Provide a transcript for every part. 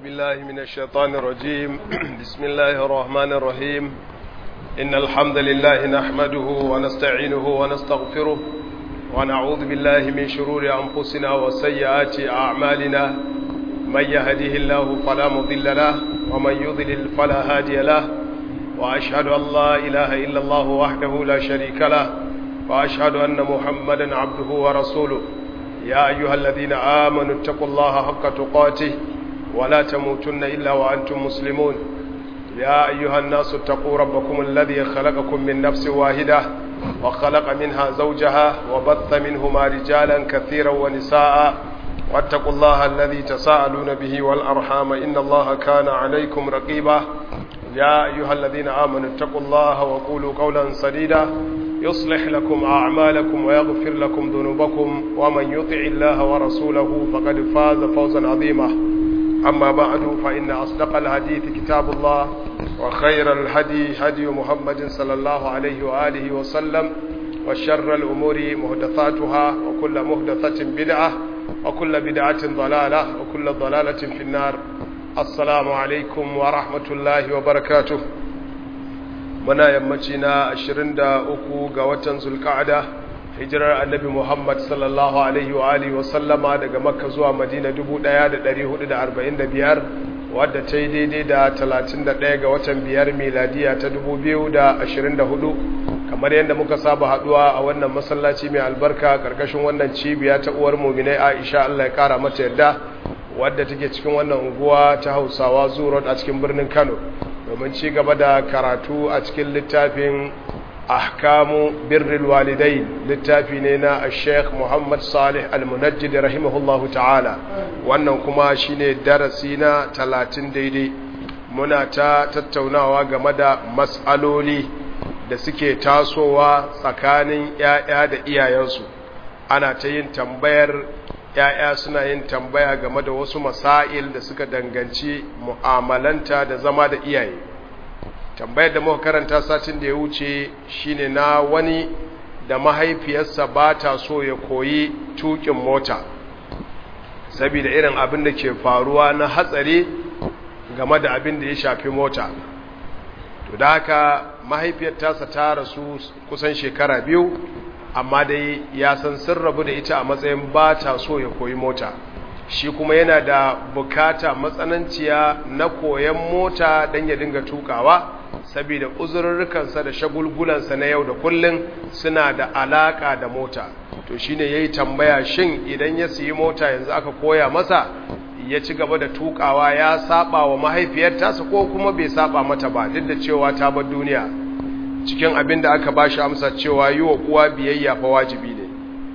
بالله من الشيطان الرجيم بسم الله الرحمن الرحيم إن الحمد لله نحمده ونستعينه ونستغفره ونعوذ بالله من شرور أنفسنا وسيئات أعمالنا من يهده الله فلا مضل له ومن يضلل فلا هادي له وأشهد أن لا إله إلا الله وحده لا شريك له وأشهد أن محمدا عبده ورسوله يا أيها الذين آمنوا اتقوا الله حق تقاته ولا تموتن إلا وأنتم مسلمون يا أيها الناس اتقوا ربكم الذي خلقكم من نفس واحدة وخلق منها زوجها وبث منهما رجالا كثيرا ونساء واتقوا الله الذي تساءلون به والأرحام إن الله كان عليكم رقيبا يا أيها الذين آمنوا اتقوا الله وقولوا قولا سديدا يصلح لكم أعمالكم ويغفر لكم ذنوبكم ومن يطع الله ورسوله فقد فاز فوزا عظيما أما بعد فإن أصدق الحديث كتاب الله وخير الهدي هدي محمد صلى الله عليه وآله وسلم وشر الأمور مهدثاتها وكل مهدثة بدعة وكل بدعة ضلالة وكل ضلالة في النار السلام عليكم ورحمة الله وبركاته muna yammaci na 23 ga watan zulka'ada hijirar annabi Muhammad sallallahu alaihi wa alihi wa sallama daga makka zuwa madina 1445 wadda ta yi daidai da 31 ga watan biyar miladiya ta 2024 kamar yadda muka saba haduwa a wannan masallaci mai albarka karkashin wannan cibiya ta uwar muminai Aisha Allah ya kara mata yadda wadda take cikin wannan unguwa ta Hausawa Zuro a cikin birnin Kano domin ci gaba da karatu a cikin littafin ahkamu birril walidai littafi ne na Sheikh Muhammad Salih Al-Munajjid rahimahullahu ta'ala wannan kuma shine darasi na 30 daidai muna ta tattaunawa game da mas'aloli da suke tasowa tsakanin ƴaƴa da iyayensu ana ta yin tambayar ‘ya'ya suna yin tambaya game da wasu masail da suka danganci mu'amalanta da zama da iyaye tambayar da muka karanta satin da ya wuce shine na wani da mahaifiyarsa ba ta so ya koyi tukin mota saboda irin abin da ke faruwa na hatsari game da abin da ya shafi mota to da haka mahaifiyar tasa ta rasu kusan shekara biyu amma dai ya san sun rabu da ita a matsayin ba ta so ya koyi mota shi kuma yana da bukata matsananciya na koyan mota don ya dinga tukawa saboda uzurrukansa da shagulgulansa na yau da kullum suna da alaka da mota to shine yayi tambaya shin idan ya siyi mota yanzu aka koya masa ya ci gaba da tukawa ya saba wa mahaifiyar tasa ko kuma bai saba mata ba duk da cewa ta bar duniya cikin abin da aka bashi amsa cewa yi wa uwa biyayya fa wajibi ne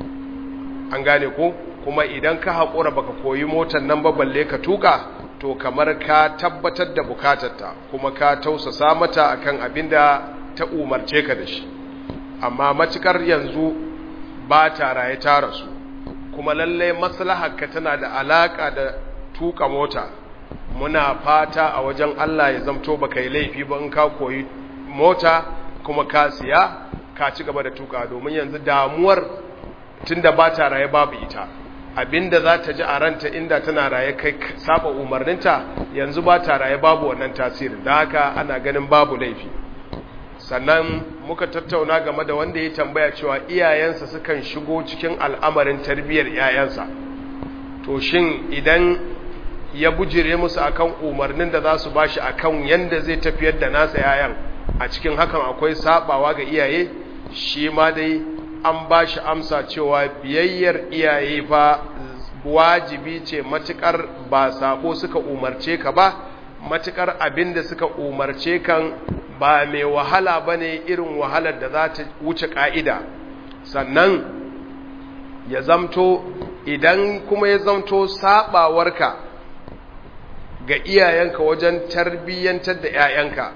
an gane ko kuma idan ka haƙura baka koyi motar nan ba balle ka tuka to kamar ka tabbatar da bukatarta kuma ka tausasa mata akan abin da ta umarce ka da shi amma matukar yanzu ba ta raye ta rasu kuma lalle maslaharka tana da alaka da tuka mota muna fata a wajen Allah ya zamto baka yi laifi ba in ka koyi mota kuma ka siya ka ci gaba da tuka domin yanzu damuwar tunda ba ta raye babu ita abinda za ta ji a ranta inda tana raye kai saba umarninta yanzu ba ta raye babu wannan tasiri da haka ana ganin babu laifi sannan muka tattauna game da wanda ya tambaya cewa iyayensa sukan shigo cikin al'amarin tarbiyyar 'ya'yansa to shin idan ya bujire musu akan umarnin da za su bashi akan yanda zai tafiyar da nasa 'ya'yan a cikin hakan akwai sabawa ga iyaye shi ma dai an ba shi amsa cewa biyayyar iyaye fa wajibi ce matukar ba sabo suka umarce ka ba matukar abinda suka umarce kan ba mai wahala ba ne irin wahalar da za ta wuce ka'ida sannan ya zamto idan kuma ya zamto sabawarka ga iyayenka wajen tarbiyyantar da 'ya'yanka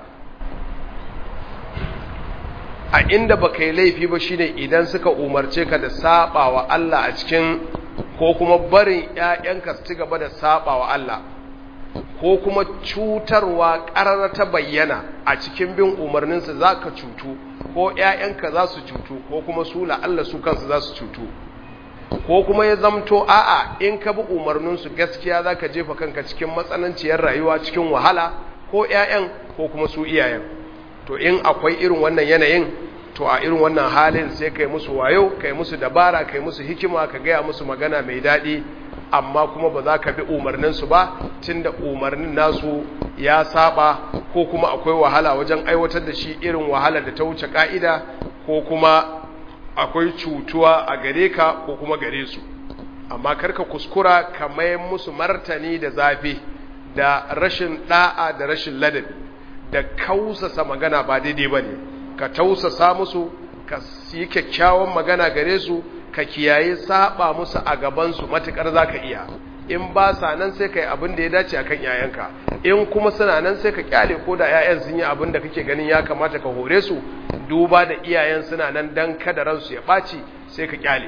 a inda baka yi laifi ba shine idan suka umarce ka da sabawa Allah a cikin ko kuma barin ƴaƴanka su ci gaba da sabawa Allah ko kuma cutarwa ƙarar ta bayyana a cikin bin umarninsa za ka cutu ko ƴaƴanka za su cutu ko kuma su Allah su kansu za su cutu ko kuma ya zamto a'a in ka bi umarninsu gaskiya za ka jefa kanka cikin matsananciyar rayuwa cikin wahala ko 'ya'yan ko kuma su iyayen to in akwai irin wannan yanayin to a irin wannan halin sai kai musu wayo kai musu dabara kai musu hikima ka gaya musu magana mai daɗi amma kuma ba za ka bi umarninsu ba tunda umarnin nasu ya saba ko kuma akwai wahala wajen aiwatar da shi irin wahala da ta wuce ka'ida ko kuma akwai cutuwa a gare ka ko kuma gare su amma karka kuskura ka mai musu martani da zafi da rashin da'a da rashin ladabi da kausasa magana ba daidai ba ne ka tausasa musu ka yi kyakkyawan magana gare su ka kiyaye saba musu a gabansu matukar za ka iya in ba sa nan sai ka yi abin da ya dace akan yayanka in kuma suna nan sai ka kyale ko da yayan sun yi abin da kake ganin ya kamata ka hore su duba da iyayen suna nan dan kada ransu ya ɓaci sai ka kyale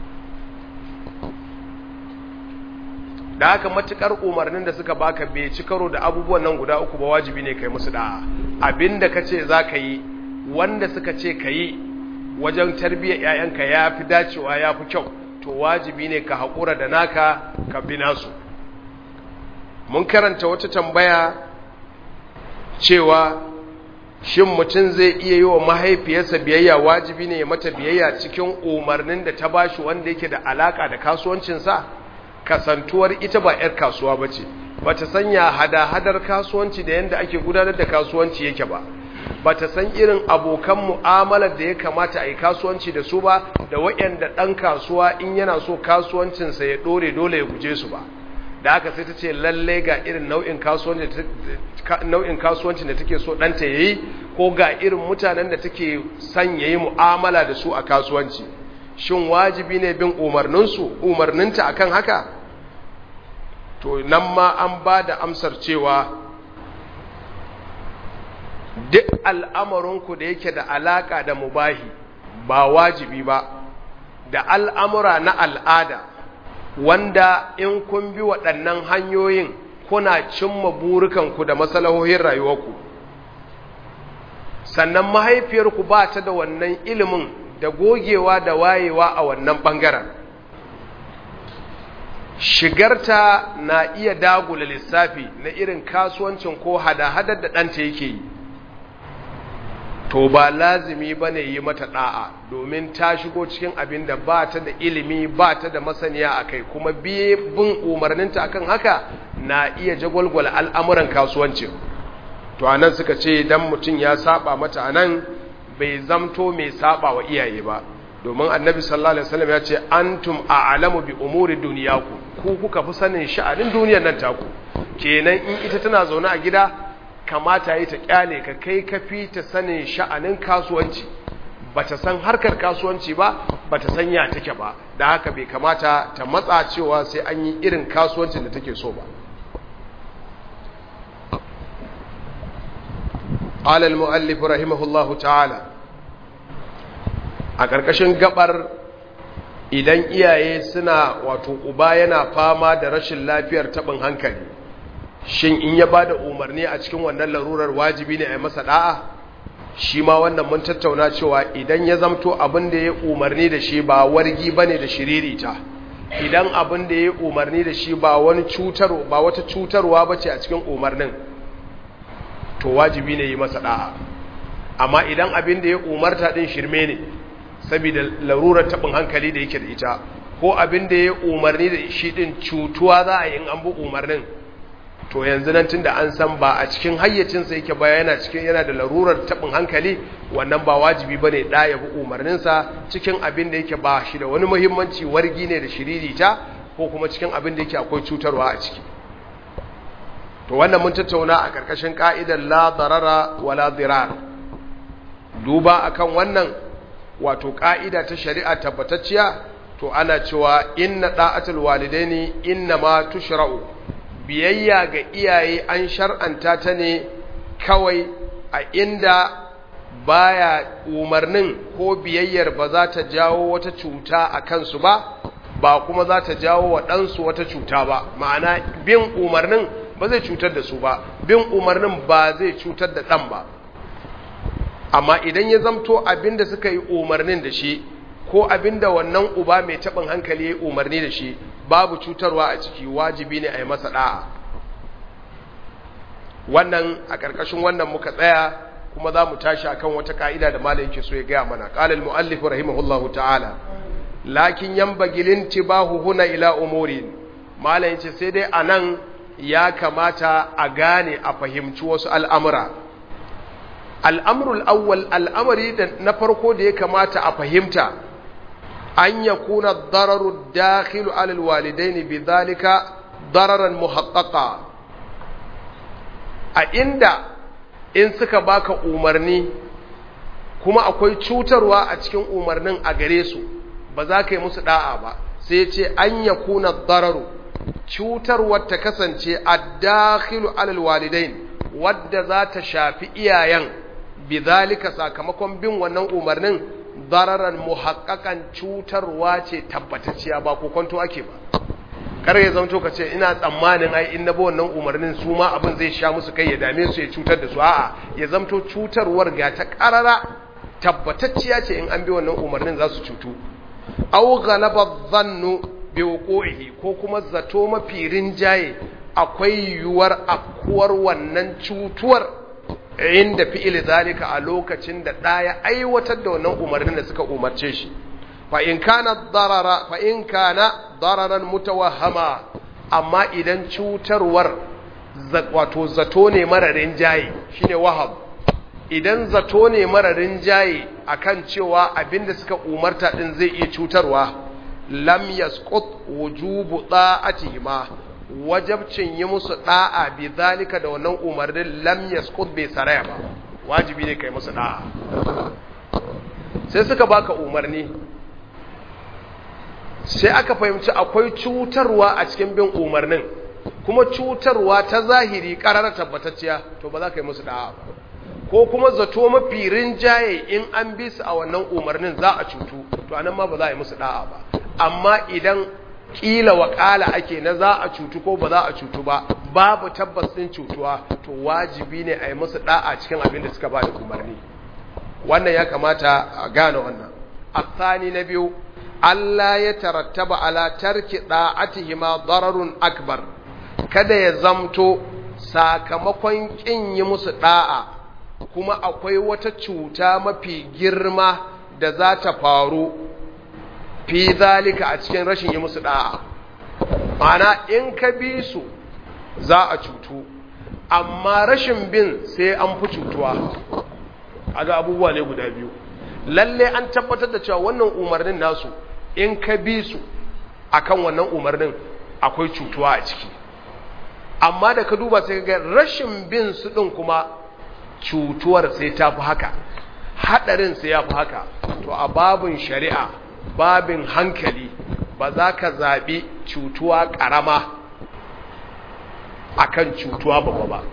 da haka matukar umarnin da suka baka bai ci karo da abubuwan nan guda uku ba wajibi ne kai musu da'a abinda ka ce za ka yi wanda suka ce ka yi wajen tarbiyyar 'ya'yanka ya fi dacewa ya fi kyau to wajibi ne ka haƙura da naka ka bi nasu mun karanta wata tambaya cewa shin mutum zai iya yi wa mahaifiyarsa biyayya wajibi ne ya mata biyayya cikin umarnin da ta bashi wanda yake da alaka da kasuwancinsa kasantuwar ita ba 'yar kasuwa ba ce ba ta sanya hada-hadar kasuwanci da yadda ake gudanar da kasuwanci yake ba ba ta san irin abokan mu'amalar da ya kamata a yi kasuwanci da su ba da waɗanda ɗan kasuwa in yana so kasuwancinsa ya ɗore dole ya guje su ba da haka sai ta ce lallai ga irin nau'in kasuwancin da take so ɗanta ya yi ko ga irin mutanen da take son ya yi mu'amala da su a kasuwanci shin wajibi ne bin umarninsu umarninta akan haka to nan ma an ba da amsar cewa duk al'amurinku da yake da alaƙa da mubahi ba wajibi ba da al'amura na al'ada wanda in kun bi waɗannan hanyoyin kuna cimma burukanku da masalahohin rayuwarku sannan mahaifiyarku ba ta da wannan ilimin da gogewa da wayewa a wannan ɓangaren shigarta na iya dagula lissafi na irin kasuwancin ko hada-hadar da ɗanta yake yi to ba lazimi ba ne yi mata ɗa'a domin ta shigo cikin abin da ba ta da ilimi ba ta da masaniya a kai kuma biye bin umarninta akan haka na iya jagwalgwala al'amuran kasuwancin to a nan suka ce don mutum ya saba mata a nan bai zamto mai saba wa iyaye ba domin annabi sallallahu alaihi wasallam ya ce antum a'lamu bi umuri duniyaku ku kuka fi sanin sha'anin duniyar nan taku kenan in ita tana zaune a gida kamata yi ta kyale ka kai kafi ta sanin sha'anin kasuwanci bata san harkar kasuwanci ba bata san ya take ba da haka bai kamata ta matsa cewa sai an yi irin kasuwancin da take so ba قال المؤلف رحمه الله تعالى a ƙarƙashin gabar idan iyaye suna wato uba yana fama da rashin lafiyar taɓin hankali shin in ya ba da umarni a cikin wannan larurar wajibi ne a yi masa ɗa'a shi ma wannan mun tattauna cewa idan ya zamto abin da ya umarni da shi ba wargi ba ne da shiririta idan abin da ya umarni da shi ba wani cutar ba wata cutarwa ba ce a cikin umarnin to wajibi ne yi masa ɗa'a amma idan abin da ya umarta ɗin shirme ne saboda larurar taɓin hankali da yake da ita ko abin da ya umarni da shi ɗin cutuwa za a yi in an bi umarnin to yanzu nan tunda an san ba a cikin hayyacinsa yake ba yana cikin yana da larurar taɓin hankali wannan ba wajibi bane da ya bi umarninsa cikin abin da yake ba shi da wani muhimmanci wargi ne da shiririta ko kuma cikin abin da yake akwai cutarwa a ciki to wannan mun tattauna a ƙarƙashin ka'idar la darara wala dirar duba akan wannan wato ka'ida ta shari'a tabbatacciya to ana cewa inna da'atul walidaini inna ma tushra'u biyayya ga iyaye an shar'anta ta ne kawai a inda baya umarnin ko biyayyar ba za ta jawo wata cuta a kansu ba ba kuma za ta jawo wa ɗansu wata cuta ba ma'ana bin umarnin ba zai cutar da su ba bin umarnin ba zai cutar da ɗan ba amma idan ya zamto abin da suka yi umarnin da shi ko abinda wannan uba mai taɓin hankali ya umarni da shi babu cutarwa a ciki wajibi ne a yi masa ɗa'a wannan a ƙarƙashin wannan muka tsaya kuma za mu tashi akan wata ka'ida da malam yake so ya gaya mana qala al-mu'allif rahimahullahu ta'ala lakin yanbaghi lintibahu huna ila umurin malam yace sai dai anan ya kamata a gane a fahimci wasu al'amura al'amrul awwal al'amari da na farko da ya kamata a fahimta an yakuna dararu dakhilu ala alwalidaini bidhalika dararan muhaqqaqa a inda in suka baka umarni kuma akwai cutarwa a cikin umarnin a gare su ba za ka yi musu da'a ba sai ya ce an ya kuna dararu cutarwar ta kasance a dakhilu alal walidain wadda za ta shafi iyayen bizalika sakamakon bin wannan umarnin dararan muhaqqaqan cutarwa ce tabbatacciya ba ko kwanto ake ba kar ya zanto ka ce ina tsammanin ai in na bi wannan umarnin su ma abin zai sha musu kai ya dame su ya cutar da su a'a ya zanto cutarwar ga ta karara tabbatacciya ce in an bi wannan umarnin za su cutu aw ghalaba dhannu bi wuqu'ihi ko kuma zato mafi rinjaye akwai yiwuwar akuwar wannan cutuwar inda fi'il zalika a lokacin da ɗaya aiwatar da wannan umarnin da suka umarce shi fa in kana darara fa in kana dararan mutawahhama amma idan cutarwar wato zato ne mararin jaye shine wahab idan zato ne mararin jaye akan cewa abinda suka umarta din zai iya cutarwa lam yasqut wujubu da'atihima wajabcin yi musu da'a bi zalika da wannan umarnin lam yasqut bai saraya ba wajibi ne kai musu da'a sai suka baka umarni sai aka fahimci akwai cutarwa a cikin bin umarnin kuma cutarwa ta zahiri karar tabbatacciya to ba za ka yi musu da'a ba ko kuma zato mafi rinjaye in an bi su a wannan umarnin za a cutu to anan ma ba za a yi musu da'a ba amma idan kila wakala ake na za a cutu ko ba za a cutu ba babu tabbas din cutuwa to wajibi ne a yi musu da'a cikin abin da suka ba da umarni wannan ya kamata a gane wannan asani na biyu Allah ya tarattaba ala tarki da'atihima dararun akbar kada ya zamto sakamakon kin yi musu da'a kuma akwai wata cuta mafi girma da za ta faru fi zalika a cikin rashin yi musu da'a mana in ka bi su za a cutu amma rashin bin sai an fi cutuwa a ga abubuwa ne guda biyu lalle an tabbatar da cewa wannan umarnin nasu in ka bi su akan wannan umarnin akwai cutuwa a ciki amma da ka duba sai ga rashin bin su din kuma cutuwar sai ta fi haka hadarin sai ya fi haka to a babin shari'a babin hankali ba za ka zaɓi cutuwa ƙarama akan cutuwa babba ba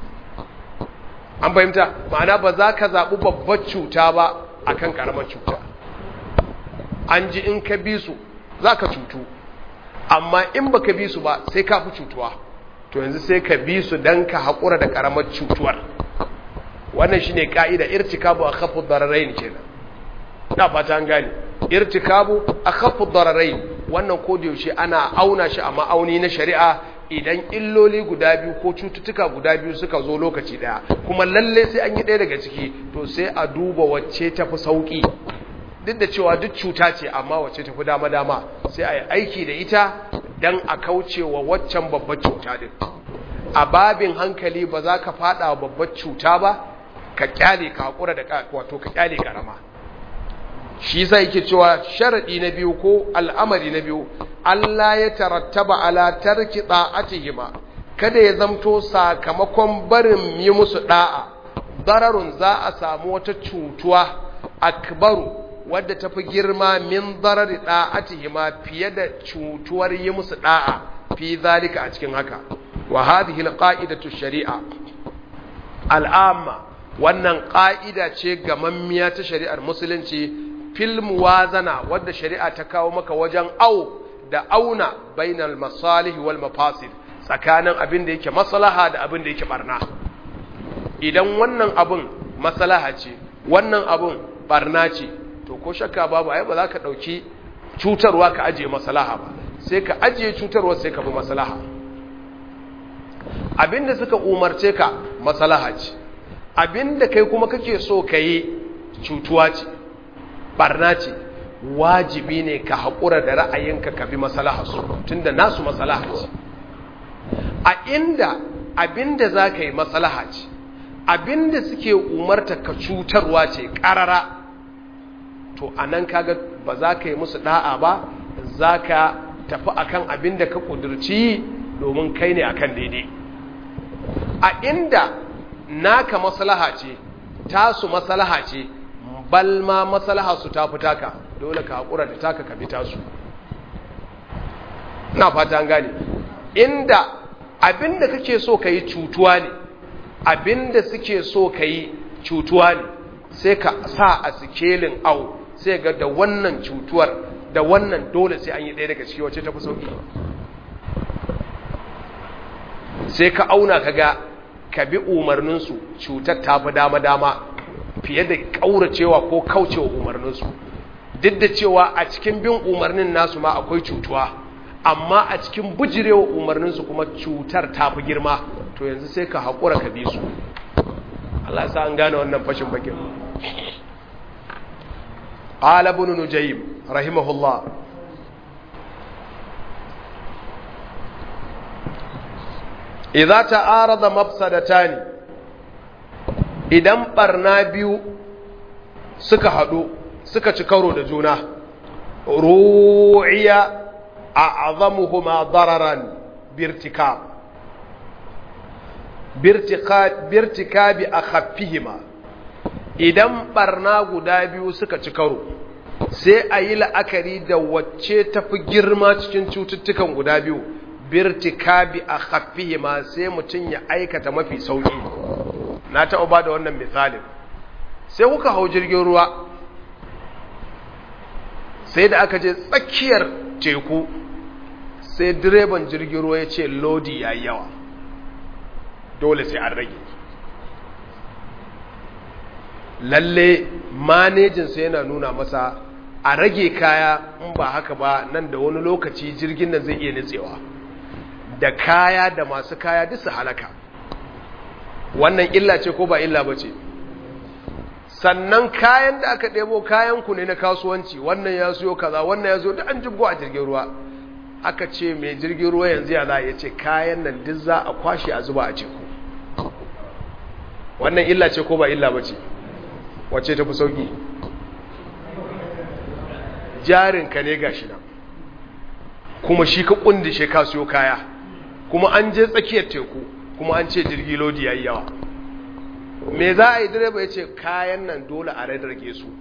an fahimta ma'ana ba za ka zaɓi babbar cuta ba akan ƙaramar cuta an ji in ka bi su za ka cutu amma in ba ka bi su ba sai ka fi cutuwa to yanzu sai ka bi su don ka haƙura da ƙaramar cutuwar wannan shi ne ƙa'ida irtikabu a kafin dararai ne kenan na fata an gane irtikabu a kafin dararai wannan yaushe ana auna shi a ma'auni na shari'a idan illoli guda biyu ko cututtuka guda biyu suka zo lokaci daya kuma lalle sai an yi ɗaya daga ciki to sai a duba wacce ta fi sauƙi duk da cewa duk cuta ce amma wacce ta fi dama-dama sai a yi aiki da ita don a kauce wa waccan babbar cuta din a babin hankali ba za ka fada wa babbar cuta ba ka kyale ka haƙura da wato ka kyale karama shi sai yake cewa sharadi na biyu ko al'amari na biyu Allah ya tarattaba ala tarki da'atihima kada ya zamto sakamakon barin yi musu da'a dararun za a samu wata cutuwa akbaru wadda tafi girma min darari da'atihima fiye da cutuwar yi musu da'a fi zalika a cikin haka wa hadhihi alqa'idatu shari'a al'amma wannan ƙa'ida ce gamammiya ta shari'ar musulunci fil muwazana wadda shari'a ta kawo maka wajen au da auna bainal masalih wal mafasid tsakanin abin da yake maslaha da abin da yake barna idan wannan abin maslaha ce wannan abin barna ce to ko shakka babu ai ba za ka ɗauki cutarwa ka ajiye maslaha ba sai ka ajiye cutarwa sai ka bi maslaha abinda suka umarce ka maslaha ce abinda kai kuma kake so ka yi cutuwa ce barna ce wajibi ne ka haƙura da ra'ayinka ka bi maslaha su tunda nasu maslaha ce a inda abinda za ka yi maslaha ce abinda suke umarta ka cutarwa ce ƙarara to a nan kaga ba za ka yi musu da'a ba za ka tafi akan abinda ka ƙudurci domin kai ne akan daidai a inda naka maslaha ce tasu maslaha ce balma maslaha su ta fita ka dole ka haƙura da taka ka bi tasu na fata an gane inda abinda kake so ka yi cutuwa ne abinda suke so ka yi cutuwa ne sai ka sa a sikelin au sai ga da wannan cutuwar da wannan dole sai an yi ɗaya daga ciki wacce ta fi sauƙi sai ka auna ka ga ka bi umarninsu cutar ta fi dama-dama fiye da ƙauracewa ko kaucewa umarninsu duk da cewa a cikin bin umarnin nasu ma akwai cutuwa amma a cikin bujirewa umarninsu kuma cutar ta fi girma to yanzu sai ka haƙura ka bi su Allah sa an gane wannan fashin bakin qala ibn nujaym rahimahullah idza ta'arada mafsadatani idan barna biyu suka hadu suka ci karo da juna ru'iya a'zamuhuma dararan birtikab birtikabi akhaffihima idan barna guda biyu suka ci karo sai a yi la'akari da wacce tafi girma cikin cututtukan guda biyu birtikabi akhaffihima sai mutum ya aikata mafi sauki na taɓa ba da wannan misalin sai kuka hau jirgin ruwa sai da aka je tsakiyar teku sai direban jirgin ruwa ya ce lodi ya yi yawa dole sai an rage lalle manejinsa yana nuna masa a rage kaya in ba haka ba nan da wani lokaci jirgin nan zai iya nitsewa da kaya da masu kaya duk su halaka wannan illa ce ko ba illa ba ce sannan kayan da aka ɗebo kayanku ne na kasuwanci wannan ya siyo kaza wannan ya siyo da an jibgo a jirgin ruwa aka ce mai jirgin ruwa yanzu ya za ya ce kayan nan duk za a kwashe a zuba a teku wannan illa ce ko ba illa ba ce wacce ta fi sauki jarinka ne gashi nan kuma shi ka kundishe ka siyo kaya kuma an je tsakiyar teku kuma an ce jirgi lodi ya yi yawa me za a yi direba ya ce kayan nan dole a rage su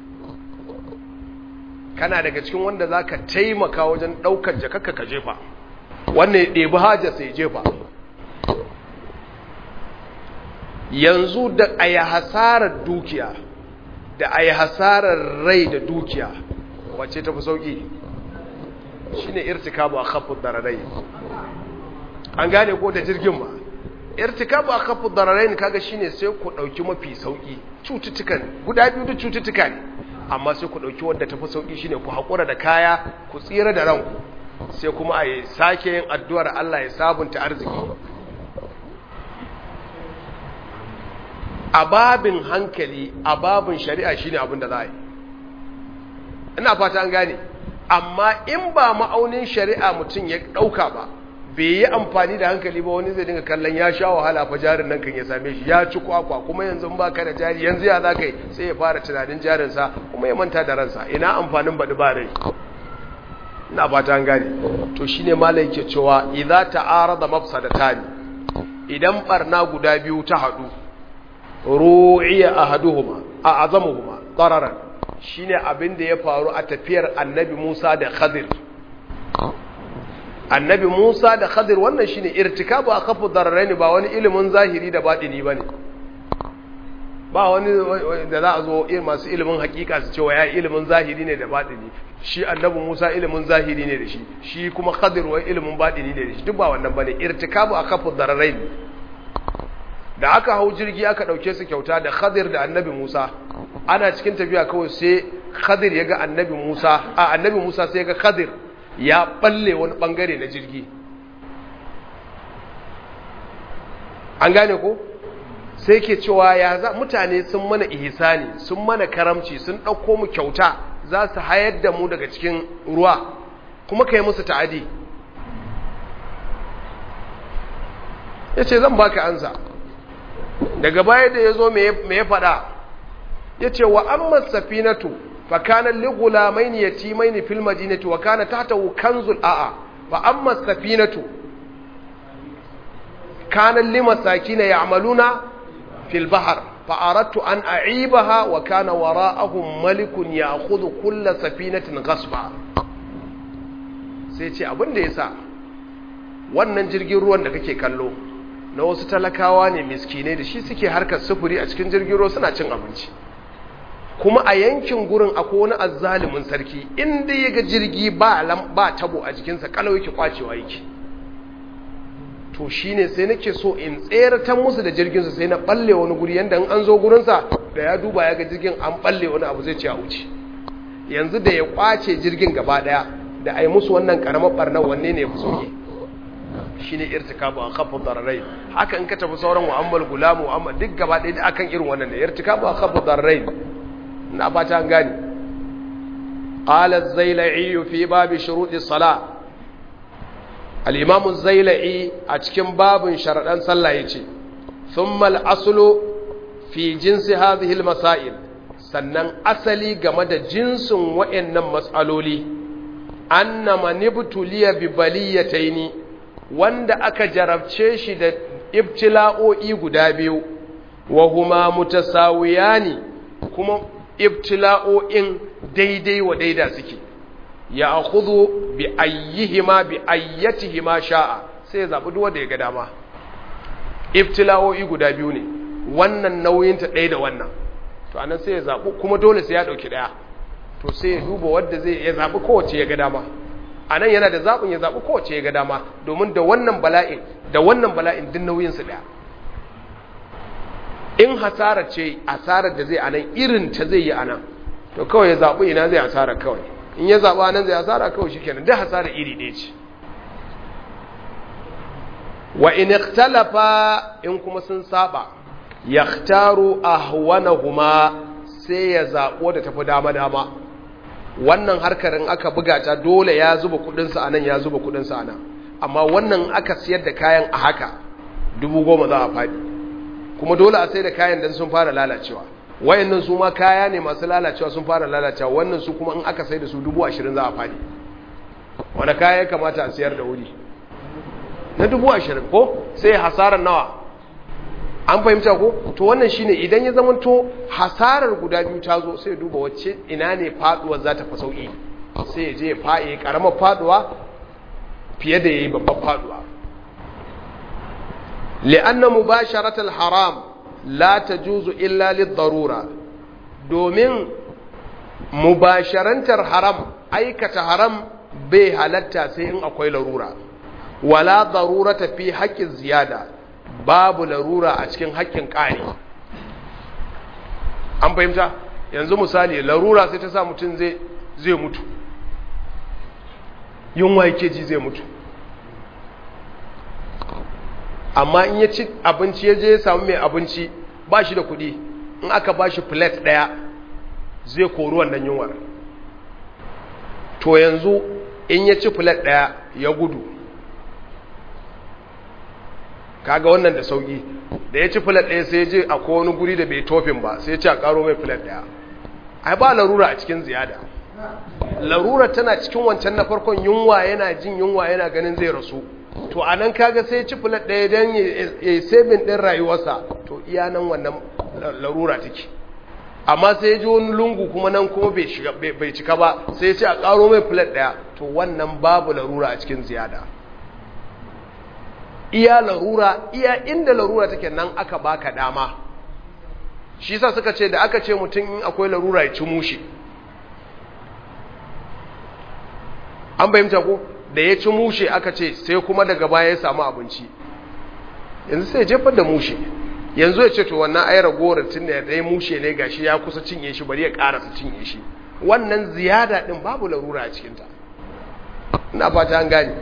kana daga cikin wanda za ka taimaka wajen ɗaukar jakakka ka jefa wannan ya ɗebi hajjar sai jefa yanzu da a yi hasarar dukiya da a yi hasarar rai da dukiya wacce ta fi sauƙi shi ne irtikabu a kafin dararai an gane ko da jirgin ba irtikabu a kafin dararai kaga shi ne sai ku ɗauki mafi sauƙi cututtukan guda biyu da cututtuka ne amma sai ku ɗauki wadda ta fi sauƙi shi ne ku haƙura da kaya ku tsira da ranku sai kuma a yi sake yin addu'ar Allah ya sabunta arziki a babin hankali a babin shari'a shine abin da za a yi ina fata an gane amma in ba ma'aunin shari'a mutum ya ɗauka ba bai yi amfani da hankali ba wani zai dinga kallon ya sha wahala fa jarin nan kan ya same shi ya ci kwakwa kuma yanzu ba ka da jari yanzu ya za ka yi sai ya fara tunanin jarinsa kuma ya manta da ransa ina amfanin baɗi ba rai ina fata an gane to shine malai yake cewa idza ta'arada mafsadatani idan barna guda biyu ta haɗu ru'iya ahaduhuma a azamuhuma dararan shine abin da ya faru a tafiyar annabi Musa da Khadir annabi Musa da Khadir wannan shine irtikabu akhafu dararaini ba wani ilimin zahiri da batini bane ba wani da za a zo masu ilimin hakika su cewa ya ilimin zahiri ne da batini shi annabi Musa ilimin zahiri ne da shi shi kuma Khadir wai ilimin batini ne da shi duk ba wannan bane irtikabu akhafu dararaini da aka hau jirgi aka ɗauke su kyauta da khadir da annabi musa ana cikin tafiya kawai sai khadir ya ga annabi musa a annabi musa sai ya ga khadir ya balle wani bangare na jirgi an gane ko sai ke cewa ya za mutane sun mana ihsani sun mana karamci sun ɗauko mu kyauta za su hayar da mu daga cikin ruwa kuma ka yi musu ta'adi ya ce zan baka ansa daga baya da ya zo me ya faɗa ya ce wa an safinatu fa kana ligula mai ni yati mai ni fil madinati wa kana tahtahu kanzul a'a fa amma safinatu kana limasakina ya'maluna fil bahr fa aradtu an a'ibaha wa kana wara'ahum malikun ya'khudhu kull safinatin ghasba sai ce abin da yasa wannan jirgin ruwan da kake kallo na wasu talakawa ne miskinai da shi suke harkar sufuri a cikin jirgin ruwa suna cin abinci kuma a yankin gurin akwai wani azzalumin sarki inda ya ga jirgi ba ba tabo a jikinsa kalau yake kwacewa yake to shine sai nake so in tseratar musu da jirginsu sai na balle wani guri yanda in an zo gurinsa da ya duba ya ga jirgin an balle wani abu zai ce a wuce yanzu da ya kwace jirgin gaba daya da a yi musu wannan karamar barnar wanne ne ya fi soke shi ne irtikabu a kafin dararai haka in ka tafi sauran mu'ammal gulamu mu'ammal duk gaba ɗaya da akan irin wannan da irtikabu a kafin dararai na fata an gani qala az-zailai fi babi shuruɗi sala al-imam az-zailai a cikin babin sharadan sallah yace thumma al-aslu fi jinsi hadhihi al-masail sannan asali game da jinsin wayannan mas'aloli anna man ibtuliya bi baliyataini wanda aka jarabce shi da ibtila'o'i guda biyu wa huma mutasawiyani kuma ibtila'o'in daidai wa daida suke ya akhudhu bi ayyihima bi ayyatihima sha'a sai ya zabi duk wanda ya ga dama ibtila'o'i guda biyu ne wannan nauyin ta ɗaya da wannan to anan sai ya zabi kuma dole sai ya dauki daya to sai ya duba wanda zai ya zabi kowace ya ga dama a nan yana da zaɓin ya zaɓi kowace ya ga dama domin da wannan bala'in da wannan bala'in din nauyinsu ɗaya in hasara ce asarar da zai a nan irin ta zai yi a nan to kawai ya zaɓi ina zai hasara kawai in ya zaɓi a nan zai hasara kawai shi kenan duk hasara iri ɗaya ce wa in ikhtalafa in kuma sun saba yaktaru ahwanahuma sai ya zaɓo da tafi dama dama wannan harkar in aka buga ta dole ya zuba kudinsa a nan ya zuba kudinsa a nan amma wannan aka siyar da kayan a haka dubu goma za a faɗi kuma dole a sai da kayan don sun fara lalacewa wayannan su ma kaya ne masu lalacewa sun fara lalacewa wannan su kuma in aka sai da su dubu ashirin za a faɗi wani kaya ya kamata a siyar da wuri na dubu ashirin ko sai hasarar nawa an fahimta ko to wannan shine idan ya zama to hasarar guda biyu ta zo sai duba wacce ina ne faduwar za ta fi sauki sai ya je ya fa'i karamar faduwa fiye da yayi babban faduwa li'anna mubasharatul haram la tajuzu illa lid-darura domin mubasharantar haram aikata haram bai halatta sai in akwai larura wala darurata fi haqqin ziyada babu larura a cikin haƙƙin ƙari an fahimta yanzu misali larura sai ta sa mutum zai mutu yunwa yake ji zai mutu amma in ya ci abinci ya je ya samu mai abinci ba shi da kuɗi in aka ba shi plate ɗaya zai kori wannan yunwar to yanzu in ya ci plate ɗaya ya gudu kaga wannan da sauki da ya ci filet ɗaya sai je a wani guri da bai tofin ba sai ce a karo mai filet ɗaya ai ba larura a cikin ziyada larura tana cikin wancan na farkon yunwa yana jin yunwa yana ganin zai rasu to a nan kaga sai ci filet ɗaya don ya yi sabin ɗin rayuwarsa to iya nan wannan larura take amma sai ji wani lungu kuma nan kuma bai cika ba sai ce a karo mai filet ɗaya to wannan babu larura a cikin ziyada iya larura iya inda larura take nan aka baka dama shi yasa suka ce da aka ce mutum in akwai larura ya ci mushi an bayyanta ko da ya ci mushe aka ce sai kuma daga baya ya samu abinci yanzu sai jefar da mushe yanzu ya ce to wannan ai ragowar tun da ya mushe ne gashi ya kusa cinye shi bari ya karasa cinye shi wannan ziyada din babu larura a cikinta ina fata an gane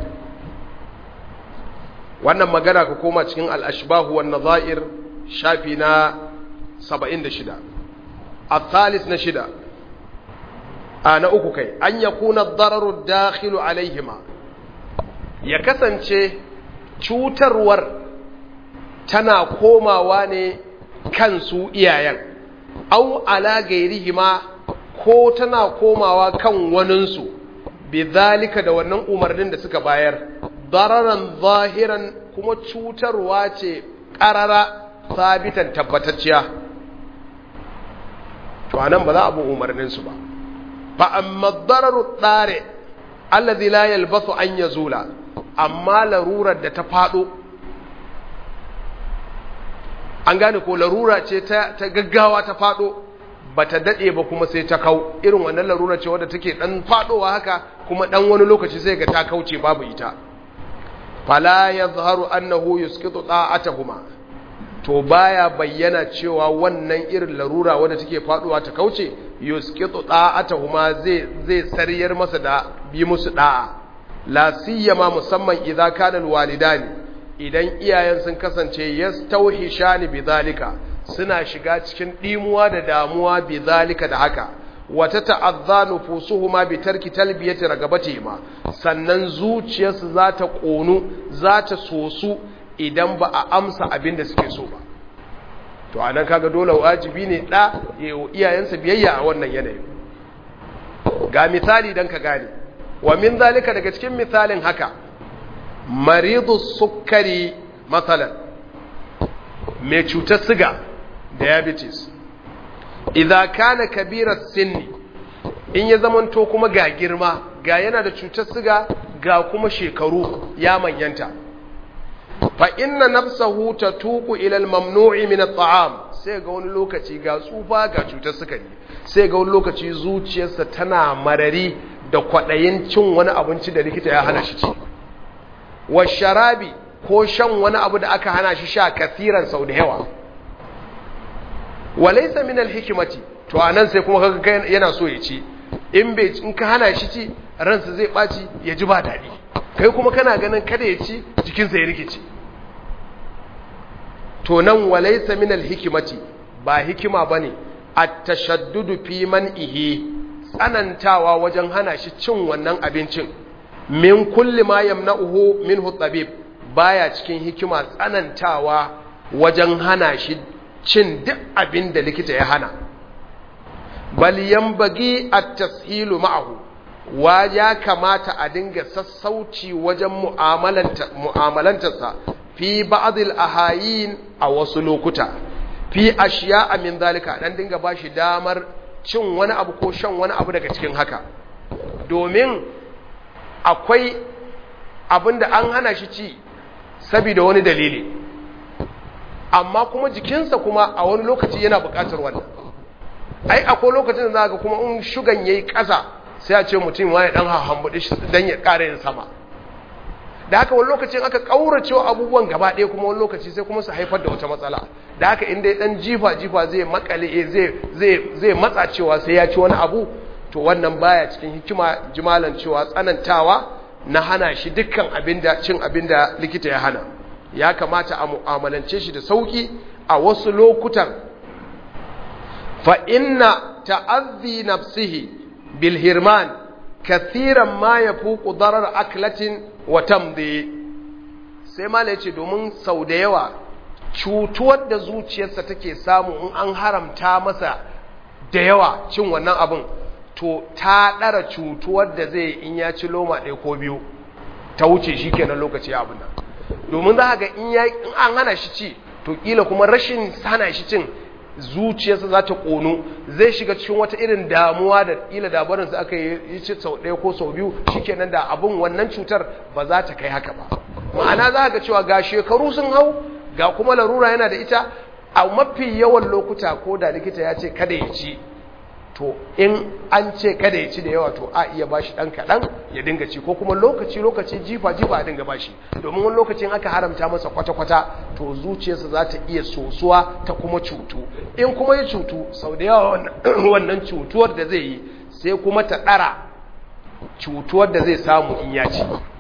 wannan magana ka koma cikin al-ashbahu wan nadha'ir shafi na 76 الثالث نشدا أنا uku kai an yakuna ad-dararu dakhilu alaihima ya kasance cutarwar tana komawa ne kansu iyayen au ala gairihima ko tana komawa kan waninsu bidhalika da wannan umarnin da suka bayar dararan zahiran kuma cutarwa ce ƙarara sabitan tabbatacciya to anan ba za a bi umarninsu ba fa amma dararu tsare allazi la yalbasu an yazula amma larurar da ta fado an gane ko larura ce ta, ta gaggawa ta fado bata dade ba kuma sai ta kau irin wannan larura ce wadda take dan fadowa haka kuma dan wani lokaci sai ga ta kauce babu ita fala yadhharu annahu yusqitu ta'atahuma to baya bayyana cewa wannan irin larura wadda take faduwa ta kauce yusqitu ta'atahuma zai zai sariyar masa da bi musu da'a la siyama musamman idza kana alwalidani idan iyayen sun kasance yastauhishani bidhalika suna shiga cikin dimuwa da damuwa bidhalika da haka wata ta'azza nufusuhuma bi tarki talbiyati ragabatihima sannan zuciyarsu za ta konu za ta sosu idan ba a amsa abin da suke so ba to anan kaga dole wajibi ne da yayin iyayensa biyayya a wannan yanayin ga misali dan ka gane wa min zalika daga cikin misalin haka maridu sukkari matsalan mai cutar siga diabetes idan kana kabirar sinni in ya zamanto kuma ga girma ga yana da cutar siga ga kuma shekaru ya manyanta fa inna nafsahu tatuqu ila al-mamnu'i min at-ta'am sai ga wani lokaci ga tsufa ga cutar sukari sai ga wani lokaci zuciyarsa tana marari da kwadayin cin wani abinci da likita ya hana shi ci wa sharabi ko shan wani abu da aka hana shi sha kasiran sau da yawa walaysa min al-hikmati to anan sai kuma kaga yana so ya ci in bai in ka hana shi ci ransa zai baci ya ji ba dadi kai kuma kana ganin kada ya ci jikinsa ya rikice to nan walaysa min al-hikmati ba hikima bane at-tashaddudu fi man'ihi tsanantawa wajen hana shi cin wannan abincin min kulli ma yamna'uhu minhu tabib baya cikin hikima tsanantawa wajen hana shi cin duk abin da likita ya hana bal yanbaghi at-tashilu ma'ahu wa ya kamata a dinga sassauci wajen mu'amalanta mu'amalantarsa fi ba'd al-ahayin a wasu lokuta fi ashiya min zalika dan dinga bashi damar cin wani abu ko shan wani abu daga cikin haka domin akwai abinda an hana shi ci saboda wani dalili amma kuma jikinsa kuma a wani lokaci yana buƙatar wannan ai akwai lokacin da zaka kuma in shugan yayi ƙasa sai a ce mutum ya dan hambuɗi shi dan ya ƙara yin sama da haka wani lokacin aka ƙaurace abubuwan gaba ɗaya kuma wani lokaci sai kuma su haifar da wata matsala da haka inda dan jifa jifa zai makale zai zai zai matsa cewa sai ya ci wani abu to wannan baya cikin hikima jimalan cewa tsanantawa na hana shi dukkan abinda cin abinda likita ya hana ya kamata a mu'amalance shi da sauki a wasu lokutan fa inna ta'azzi nafsihi bil hirman kathiran ma yafuqu darar aklatin wa tamdi sai mala yace domin sau da yawa cutuwar da zuciyarsa take samu in an haramta masa da yawa cin wannan abin to ta ɗara cutuwar da zai in ya ci loma ɗaya ko biyu ta wuce shi kenan lokaci abin nan domin za ga in an hana shi ci to kila kuma rashin hana shi cin zuciyarsa za ta ƙonu zai shiga cikin wata irin damuwa da kila dabarinsa aka yi ci sau ɗaya ko sau biyu shi kenan da abin wannan cutar ba za ta kai haka ba ma'ana za ga cewa ga shekaru sun hau ga kuma larura yana da ita a mafi yawan lokuta ko da likita ya ce kada ya ci to in an ce kada ya ci da yawa to a iya bashi dan kaɗan ya dinga ci ko kuma lokaci lokaci jifa jifa a dinga bashi domin wani lokacin aka haramta masa kwata-kwata to zuciyarsa za ta iya sosuwa ta kuma cutu in kuma ya cutu sau da yawa wannan cutuwar da zai yi sai kuma ta ɗara cutuwar da zai samu in ya ci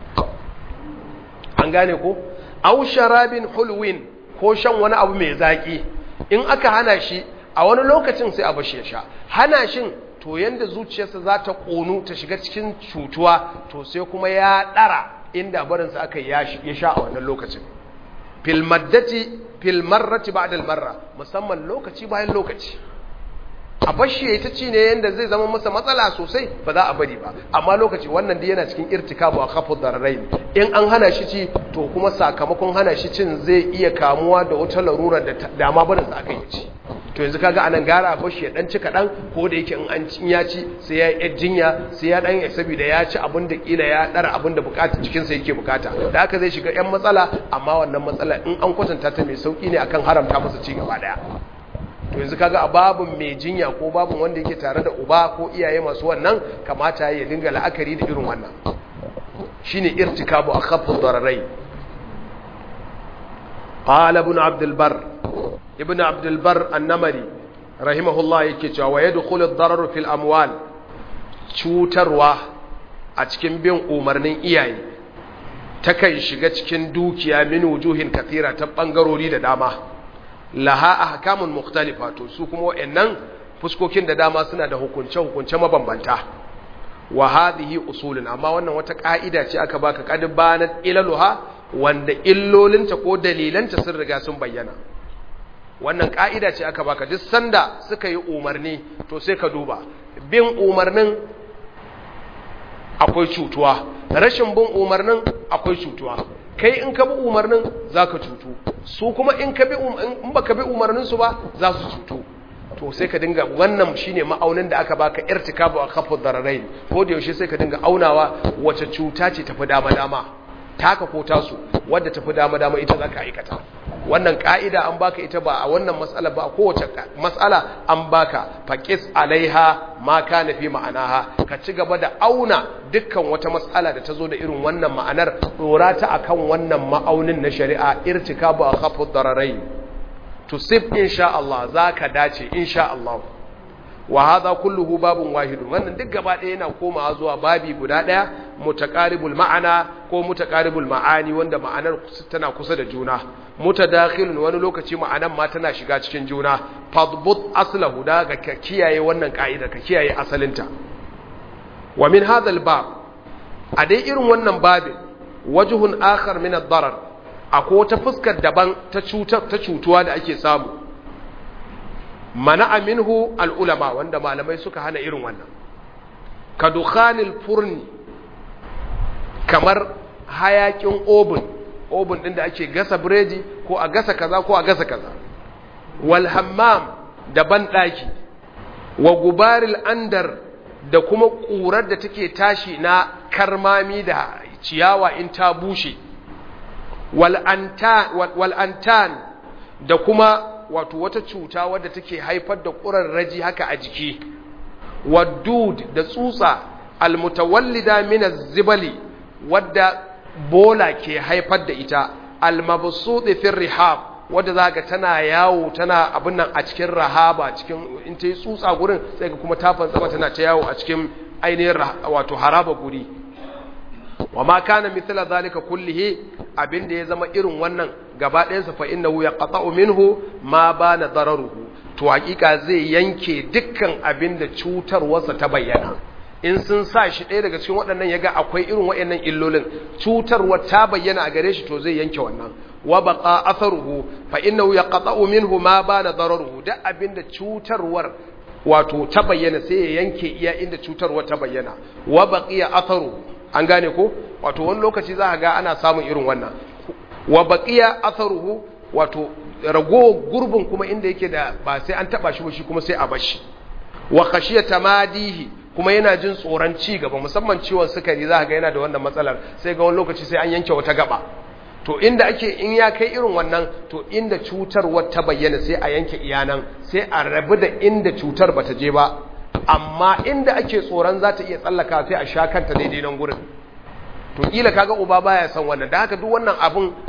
an gane ko au sharabin hulwin ko shan wani abu mai zaƙi in aka hana shi a wani lokacin sai a bashi ya sha hana shin to yanda zuciyarsa za ta ƙonu ta shiga cikin cutuwa to sai kuma ya ɗara inda barinsa aka ya sha a wannan lokacin filmaddati filmarrati ba'da marra musamman lokaci bayan lokaci a bashi yayi ta ci ne yanda zai zama masa matsala sosai ba za a bari ba amma lokaci wannan dai yana cikin irtikabu a khafu dararain in an hana shi ci to kuma sakamakon hana shi cin zai iya kamuwa da wata larura da dama barin sa aka yi ci to yanzu kaga anan gara a bashi ya dan ci kadan ko da yake in an cin ya ci sai ya yi jinya sai ya dan saboda ya ci abin da kila ya dara abin da bukata cikin sa yake bukata da haka zai shiga yan matsala amma wannan matsala in an kwatanta ta mai sauki ne akan haramta masa ci gaba daya to yanzu kaga a babun mai jinya ko babun wanda yake tare da uba ko iyaye masu wannan kamata ya dinga la'akari da irin wannan shine irtikabu akhaffu dararai qala ibn abd albar ibn abd albar an-namari rahimahullah yake cewa wa yadkhulu ad-darar fil amwal cutarwa a cikin bin umarnin iyaye takan shiga cikin dukiya min wujuhin kathira ta bangarori da dama laha ahkamun mukhtalifa to su kuma wayannan fuskokin da dama suna da hukunce hukunce mabambanta wa hadhihi usulun amma wannan wata ka'ida ce aka baka qad banat ilaluha wanda illolinta ko dalilanta sun riga sun bayyana wannan ka'ida ce aka baka duk sanda suka yi umarni to sai ka duba bin umarnin akwai cutuwa rashin bin umarnin akwai cutuwa kai in ka bi umarnin za ka cutu su kuma in ka bi in baka bi umarninsu ba za su cutu to sai ka dinga wannan shine ma'aunin da aka baka irtikabu a kafin dararain ko da yaushe sai ka dinga aunawa wace cuta ce tafi dama dama taka ko tasu wadda tafi dama dama ita za ka aikata wannan ka'ida an baka ita ba a wannan matsala ba a kowace matsala an baka faqis alaiha ma kana fi ma'anaha ka ci gaba da auna dukkan wata matsala da ta zo da irin wannan ma'anar dora ta akan wannan ma'aunin na shari'a irtikabu akhaffu dararain tusib insha Allah zaka dace insha Allah wa hadha kulluhu babun wahidun wannan duk gaba ɗaya yana komawa zuwa babi guda ɗaya mutaqaribul ma'ana ko mutaqaribul ma'ani wanda ma'anar tana kusa da juna mutadakhilun wani lokaci ma'anan ma tana shiga cikin juna fadbut aslahu da ga ka kiyaye wannan ka'ida ka kiyaye asalinta wa min hadha bab a dai irin wannan babin wajhun akhar min ad-darar akwai wata fuskar daban ta cutar ta cutuwa da ake samu mana minhu al'ulama wanda malamai suka hana irin wannan ka dukhanil furni kamar hayakin obin obin ɗin da ake gasa biredi ko a gasa kaza ko a gasa kaza wal hammam da banɗaki wa gubaril andar da kuma ƙurar da take tashi na karmami da ciyawa in ta bushe wal antan da kuma wato wata cuta wadda take haifar da ƙurarraji haka a jiki waddud da tsutsa almutawallida min zibali wadda bola ke haifar da ita almabsudi fi rihab wadda zaka tana yawo tana abin nan a cikin rahaba cikin in ta yi tsutsa gurin sai ka kuma tafan sama tana ta yawo a cikin ainihin wato haraba guri wa ma kana mithla zalika kullihi abinda ya zama irin wannan gaba ɗayansa fa innahu yaqta'u minhu ma bana dararuhu to hakika zai yanke dukkan abinda cutarwarsa ta bayyana in sun sa shi ɗaya daga cikin waɗannan yaga akwai irin waɗannan illolin cutarwar ta bayyana a gare shi to zai yanke wannan wa baqa atharuhu fa innahu yaqta'u minhu ma bana dararuhu da abinda cutarwar wato ta bayyana sai ya yanke iya inda cutarwar ta bayyana wa baqiya atharuhu an gane ko wato wani lokaci za a ga ana samun irin wannan wa baqiya atharuhu wato rago gurbin kuma inda yake da ba sai an taba shi ba shi kuma sai a bashi wa khashiya tamadihi kuma yana jin tsoron ci gaba musamman ciwon sukari za ga yana da wannan matsalar sai ga wani lokaci sai an yanke wata gaba to inda ake in ya kai irin wannan to inda cutar ta bayyana sai a yanke iyanan sai a rabu da inda cutar bata je ba amma inda ake tsoron za ta iya tsallaka sai a sha kanta daidai nan gurin to kila kaga uba baya son wannan da haka duk wannan abun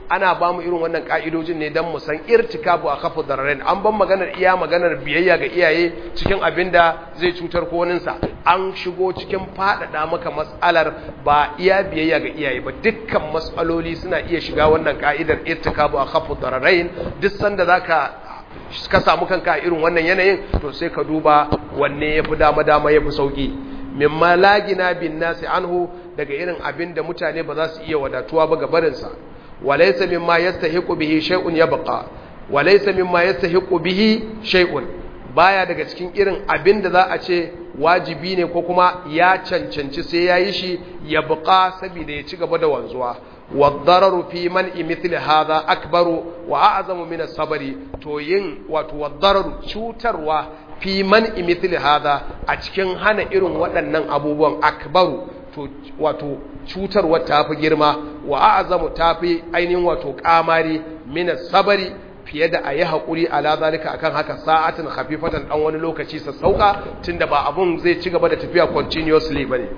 ana ba mu irin wannan ka'idojin ne don mu san irtikabu a kafa dararen an ban maganar iya maganar biyayya ga iyaye cikin abin da zai cutar ko waninsa an shigo cikin faɗaɗa maka matsalar ba iya biyayya ga iyaye ba dukkan matsaloli suna iya shiga wannan ka'idar irtikabu a kafa dararen duk sanda za ka ka samu kanka a irin wannan yanayin to sai ka duba wanne ya fi dama-dama ya fi sauƙi mimma lagina bin nasi anhu daga irin abin da mutane ba za su iya wadatuwa ba ga barinsa walaysa mimma yastahiqu bihi shay'un yabqa walaysa mimma yastahiqu bihi shay'un baya daga cikin irin abin da za a ce wajibi ne ko kuma ya cancanci sai yayi shi yabqa saboda ya ci gaba da wanzuwa والضرر في منع مثل هذا أكبر وأعظم من الصبر to yin wato والضرر cutarwa fi man'i mithli hadha a cikin hana irin waɗannan abubuwan akbaru to wato cutarwa tafi girma wa a'zamu tafi ainihin wato kamari min sabari fiye da ayi hakuri ala zalika akan haka sa'atin khafifatan dan wani lokaci sa sauka tunda ba abun zai ci gaba da tafiya continuously bane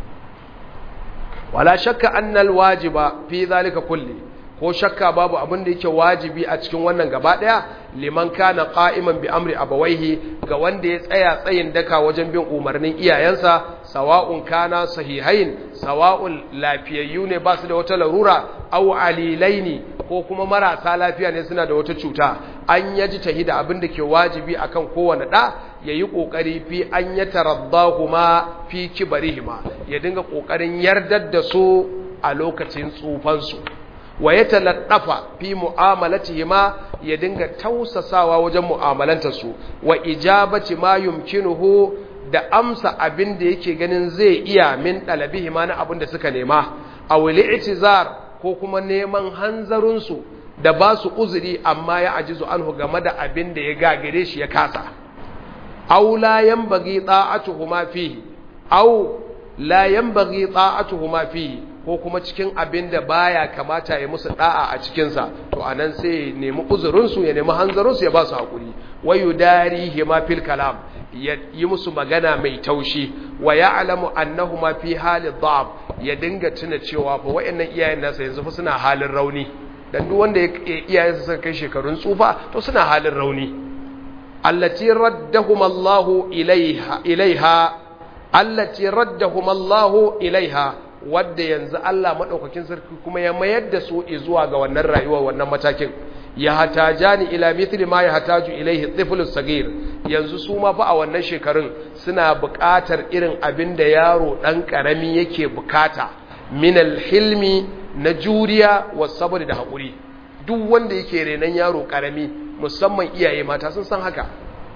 wala shakka annal wajiba fi zalika kulli ko shakka babu abin da yake wajibi a cikin wannan gaba daya liman kana qa'iman bi amri abawaihi ga wanda ya tsaya tsayin daka wajen bin umarnin iyayensa sawa'un kana sahihain sawa'un lafiyayyu ne ba su da wata larura aw alilaini ko kuma marasa lafiya ne suna da wata cuta an yaji tahida abin da ke wajibi akan kowane da yayi kokari fi an yataraddahuma fi kibarihima ya dinga kokarin yardar da su a lokacin tsufansu wa ya taladdafa fi mu'amalatihima ya dinga tausasawa wajen mu'amalanta su wa ijabati ma yumkinuhu da amsa abin da yake ganin zai iya min dalabihima na abin da suka nema aw li'tizar ko kuma neman hanzarin su da ba su uzuri amma ya ajizu anhu game da abin da ya gagare shi ya kasa aw la yanbaghi ta'atuhuma fihi aw la yanbaghi ta'atuhuma fihi ko kuma cikin abin da baya kamata ya musu da'a a cikinsa to anan sai ya nemi uzurinsu ya nemi hanzarinsu ya ba su haƙuri wayu darihi ma fil kalam ya yi musu magana mai taushi wa ya'lamu annahuma fi halid dhab ya dinga tuna cewa fa wayannan iyayen nasa yanzu fa suna halin rauni dan duk wanda iyayensa suka kai shekarun tsufa to suna halin rauni allati raddahum Allahu ilaiha ilaiha allati raddahum Allahu ilaiha wadda yanzu Allah maɗaukakin sarki kuma ya mayar da su zuwa ga wannan rayuwar wannan matakin ya hatajani ila mithli ma ya hataju ilaihi tiflu sagir yanzu su ma fa a wannan shekarun suna buƙatar irin abin da yaro ɗan ƙarami yake buƙata min hilmi na juriya wa sabr da haƙuri duk wanda yake renon yaro ƙarami musamman iyaye mata sun san haka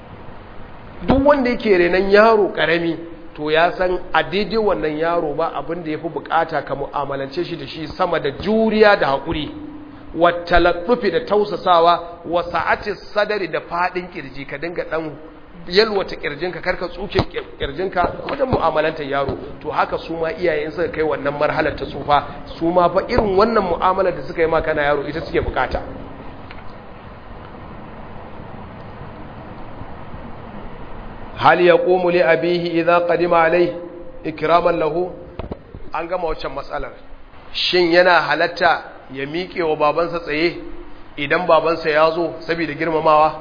duk wanda yake renon yaro ƙarami to ya san a daidai wannan yaro ba abin da ya fi bukata ka mu'amalance shi da shi sama da juriya da haƙuri wattalaffufi da tausasawa wa sa'ati sadari da faɗin ƙirji ka dinga ɗan yalwata ƙirjinka karka tsuke ƙirjinka wajen mu'amalantar yaro to haka su ma iyayen suka kai wannan marhalar ta tsufa su ma fa irin wannan mu'amalar da suka yi maka na yaro ita suke bukata hal ya ƙomu li abihi idan ƙadima alai ikiraman lahu an gama waccan matsalar shin yana halatta ya miƙe wa babansa tsaye idan babansa ya zo saboda girmamawa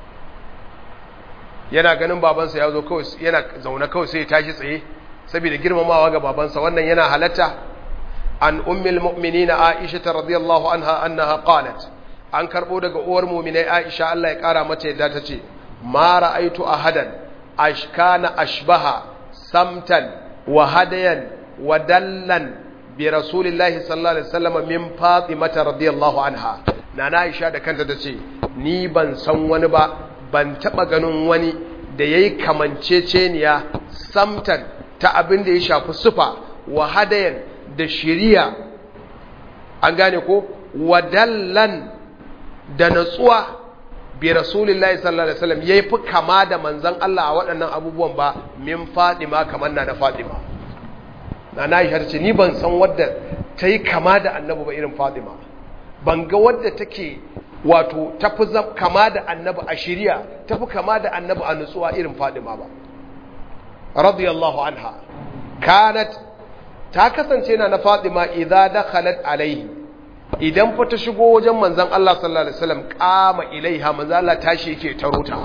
yana ganin babansa ya zo kawai yana zaune kawai sai ya tashi tsaye saboda girmamawa ga babansa wannan yana halatta an ummil mu'minina aisha radiyallahu anha annaha qalat an karbo daga uwar mu'minai aisha Allah ya kara mata yadda ta ce ma ra'aitu ahadan ashkana ashbaha samtan wa hadayan wa dallan bi rasulillahi sallallahu alaihi wasallam min fatimata radiyallahu anha nana aisha da kanta tace ni ban san wani ba ban taba ganin wani da yayi kamanceceniya samtan ta abin da ya shafi sufa wa hadayan da shiriya an gane ko wa dallan da natsuwa bi rasulillahi sallallahu alaihi wasallam yayi fi kama da manzon Allah a waɗannan abubuwan ba min Fatima kamar na da Fatima na na yi ce ni ban san wadda ta yi kama da annabi ba irin Fatima ban ga wadda take wato tafi kama da annabi a shiriya tafi kama da annabi a nutsuwa irin Fatima ba radiyallahu anha kanat ta kasance na na Fatima idza dakhalat alaihi idan fa ta shigo wajen manzon Allah sallallahu alaihi wasallam qama ilaiha manzon Allah tashi yake tarota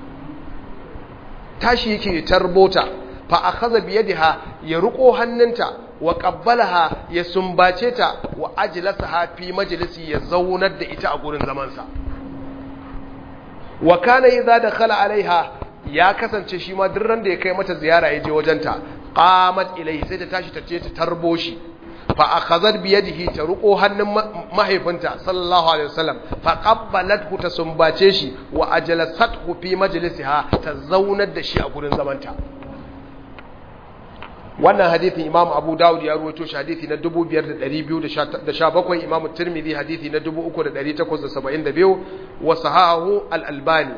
tashi yake tarbota fa akhadha bi yadiha ya ruko hannunta wa qabbalaha ya sumbace ta wa ajlasaha fi majlisi ya zaunar da ita a gurin zaman sa wa kana idza dakhala alaiha ya kasance shi ma duk ran da ya kai mata ziyara ya je wajenta qamat ilaihi sai ta tashi ta ce ta tarbo shi fa akhadhat bi yadihi ta ruko hannun mahaifinta sallallahu alaihi wasallam fa qabbalathu ta sumbace shi wa ajlasathu fi majlisiha ta zaunar da shi a gurin zamanta wannan hadithin imam abu dawud ya ruwaito shi hadithi na 5217 imam tirmidhi hadithi na 3872 wa sahahu al-albani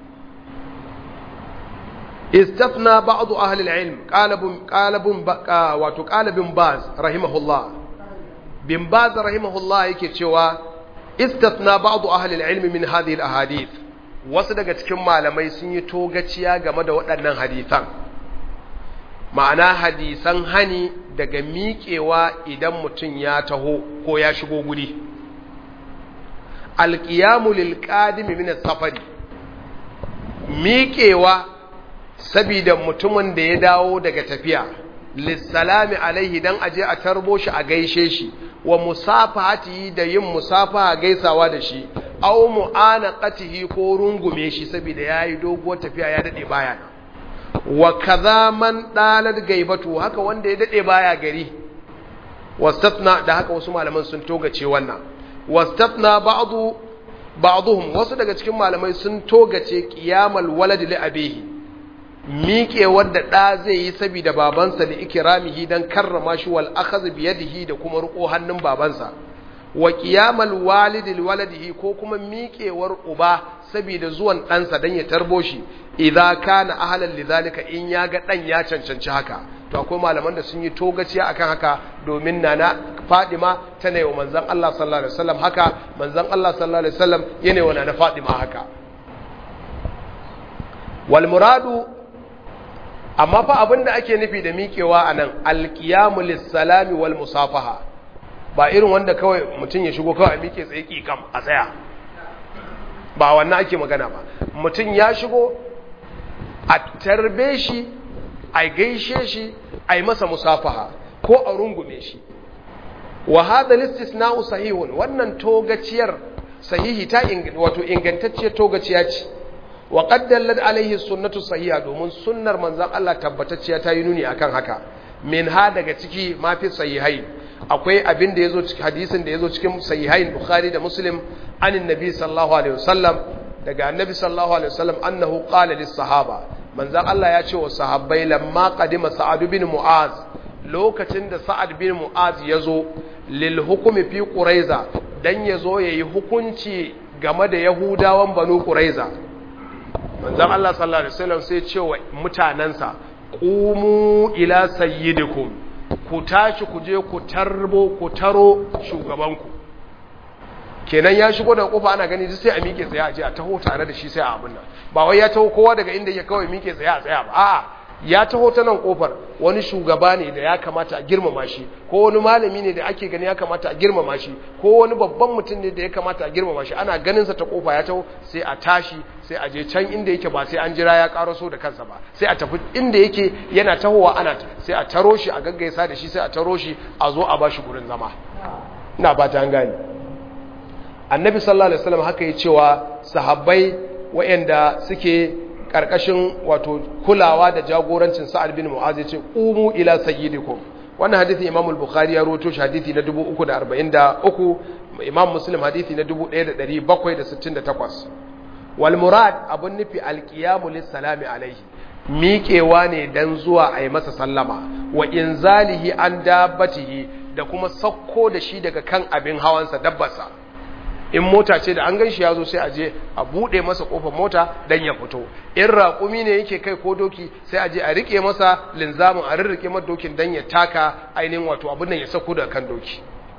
استثنى بعض أهل العلم قال بن قال بن واتو قال بن باز رحمه الله بن باز رحمه الله yake cewa استثنى بعض أهل العلم من هذه الأحاديث wasu daga cikin malamai sun yi togaciya game da waɗannan hadisan ma'ana hadisan hani daga miƙewa idan mutum ya taho ko ya shigo guri alƙiyamu lil qadimi min safari miƙewa sabida mutumin da ya dawo daga tafiya lissalami alaihi dan aje a tarbo shi a gaishe shi wa musafahati da yin musafaha gaisawa da shi aw mu'anaqatihi ko rungume shi saboda yayi doguwar tafiya ya dade baya wa kaza man dalat gaibatu haka wanda ya dade baya gari wastatna da haka wasu malaman sun togace wannan wastatna ba'du ba'dhum wasu daga cikin malamai sun togace qiyamal walad li abihi miƙewar da ɗa zai yi saboda babansa da ikiramihi don karrama shi wal akhadh bi yadihi da kuma riƙo hannun babansa wa qiyamal walidi li waladihi ko kuma miƙewar uba saboda zuwan ɗansa don ya tarbo shi idza kana ahlan lidhalika in ya ga ɗan ya cancanci haka to akwai malaman da sun yi togaciya akan haka domin nana Fadima tana yi wa manzon Allah sallallahu alaihi wasallam haka manzon Allah sallallahu alaihi wasallam yana yi wa nana Fadima haka wal muradu amma fa abin da ake nufi da miƙewa a nan alƙiyamu lissalami wal musafaha ba irin wanda kawai mutum ya shigo kawai a miƙe tsaye ƙiƙam a tsaya ba wannan ake magana ba mutum ya shigo a tarbe shi a gaishe shi a yi masa musafaha ko a rungume shi wa hadha listisna'u sahihun wannan togaciyar sahihi ta wato ingantacciyar togaciya ce wa qaddallat alaihi sunnatu sahiha domin sunnar manzon Allah tabbatacciya ta yi nuni akan haka min ha daga ciki ma fi sahihai akwai abin da yazo cikin hadisin da yazo cikin sahihain bukhari da muslim anin nabi sallallahu alaihi wasallam daga annabi sallallahu alaihi wasallam annahu qala lis sahaba manzon Allah ya ce wa sahabbai lamma qadima sa'ad bin mu'az lokacin da sa'ad bin mu'az yazo lil hukmi fi quraiza dan yazo yayi hukunci game da yahudawan banu quraiza manzan Allah sallallahu Alaihi wasallam sai ce wa mutanensa ƙumu ila sayyidikum ku tashi ku je ku tarbo ku taro shugabanku kenan ya shigo daga kofa ana gani sai a miƙe tsaye a je a taho tare da shi sai a abin nan ba wai ya taho kowa daga inda ya kawai miƙe tsaye a tsaya ba a'a ya taho ta nan kofar wani shugaba ne da ya kamata a girmama shi ko wani malami ne da ake gani ya kamata a girmama shi ko wani babban mutum ne da ya kamata a girmama shi ana ganin sa ta kofa ya taho sai a tashi sai a je can inda yake ba sai an jira ya karaso da kansa ba sai a tafi inda yake yana tahowa ana sai a taro shi a gaggaisa da shi sai a taro shi a zo a bashi gurin zama ina ba ta gani annabi sallallahu alaihi wasallam haka ya cewa sahabbai waɗanda suke karkashin wato kulawa da jagorancin sa'ad bin mu'az yace qumu ila sayyidikum wannan hadisi imam al-bukhari ya rawaito shi hadisi na 343 imam muslim hadisi na 1768 wal murad abun nufi al-qiyamu lis-salami alaihi miƙewa ne dan zuwa a yi masa sallama wa inzalihi an dabbatihi da kuma sakko da shi daga kan abin hawansa dabbarsa in mota ce da an gan shi ya zo sai a je a buɗe masa ƙofar mota don ya fito in raƙumi ne yake kai ko doki sai a je a riƙe masa linzamin a rirriƙe masa dokin don ya taka ainihin wato abin nan ya sako daga kan doki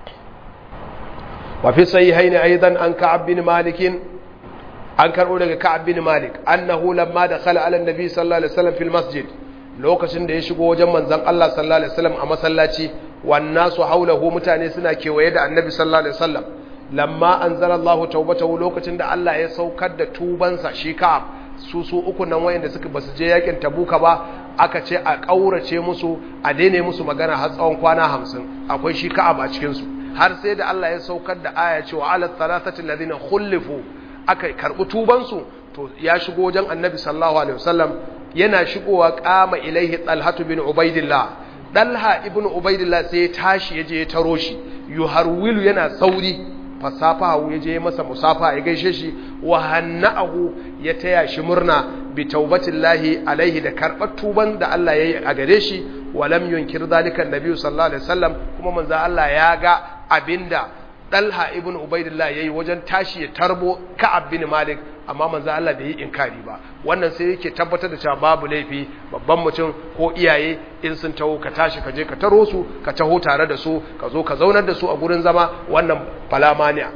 wa fi sahihain aidan an ka'ab bin malik an karɓo daga ka'ab bin malik annahu lamma dakhala ala annabi sallallahu alaihi wasallam fil masjid lokacin da ya shigo wajen manzon Allah sallallahu alaihi wasallam a masallaci wan nasu haulahu mutane suna kewaye da annabi sallallahu alaihi wasallam lamma anzalallahu tawbatahu lokacin da Allah ya saukar da tubansa shi Ka'ab su su uku nan wayanda suka basu je yakin Tabuka ba aka ce a kaurace musu a daina musu magana har tsawon kwana 50 akwai shi Ka'ab a cikin su har sai da Allah ya saukar da aya cewa ala thalathati alladhina khulifu aka karbi tuban su to ya shigo wajen Annabi sallallahu alaihi wasallam yana shigowa kama ilaihi Talhatu bin Ubaidillah Dalha ibn Ubaidillah sai ya tashi ya je ya taro shi yuharwilu yana sauri fasafahu ya je masa musafa ya gaishe shi wa hanna'ahu ya taya shi murna bi taubatillahi alaihi da karɓar tuban da Allah ya yi a gare shi wa lam yunkir zalika annabi sallallahu alaihi wasallam kuma manzo Allah ya ga abinda Dalha ibn Ubaidillah yayi wajen tashi ya tarbo Ka'ab bin Malik amma manzo Allah bai yi inkari ba wannan sai yake tabbatar da cewa babu laifi babban mutum ko iyaye in sun taho ka tashi ka je ka taro su ka taho tare da su ka zo ka zaunar da su a gurin zama wannan falamaniya